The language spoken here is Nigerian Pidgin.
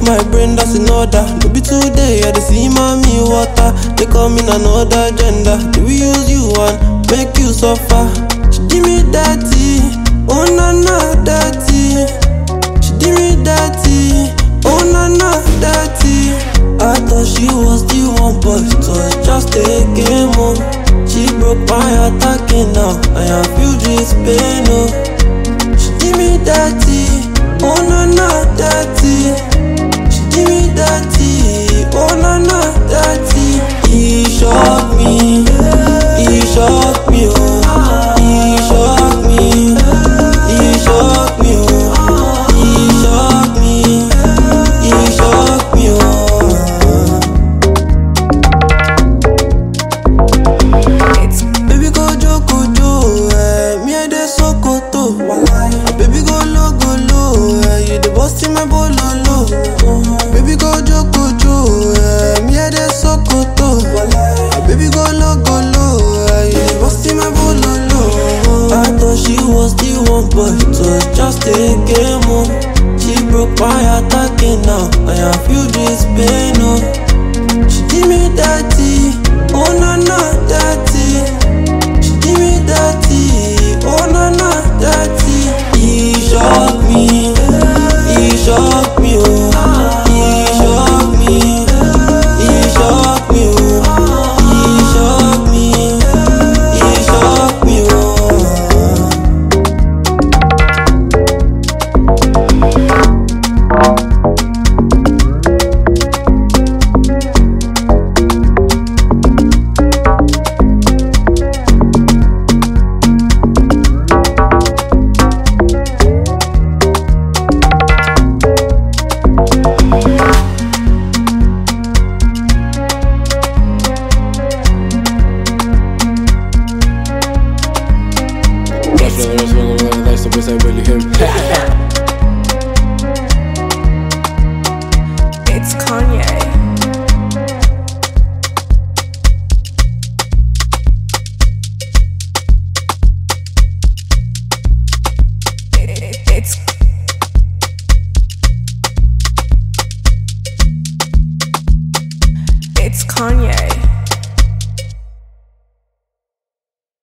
my brain, that's in order. No be today, I dey see mommy water. They come in another gender. Do we use you and make you suffer? She give me dirty, oh na na dirty. She give me dirty, oh na na dirty. I thought she was the one, but it was just a game, oh. She broke my heart again now, I am feel this pain, oh. She give me dirty, oh na na dirty. She give me dirty, oh na na dirty. He shock me, he shock me, oh. He shock me, he shock me, oh. He shock me, he shock me, oh. It's Baby go jo go jo, eh, me I dey sokoto. Baby go low go low, eh, you dey bust in my bololo. Baby go jo go jo, eh, me I dey sokoto. Baby go low go low, eh, you dey bust in my bololo. I thought she was the one, but it was just a game, oh. She broke my heart again now, I am feel this pain, oh. She give me dirty, oh na na dirty. She give me dirty, oh na na dirty. He shock me, he shock me, oh. He shock me, he shock me, oh. He shock me, he shock me, oh. That's the that's the that's the best I really him. it's Kanye. It's It's Kanye.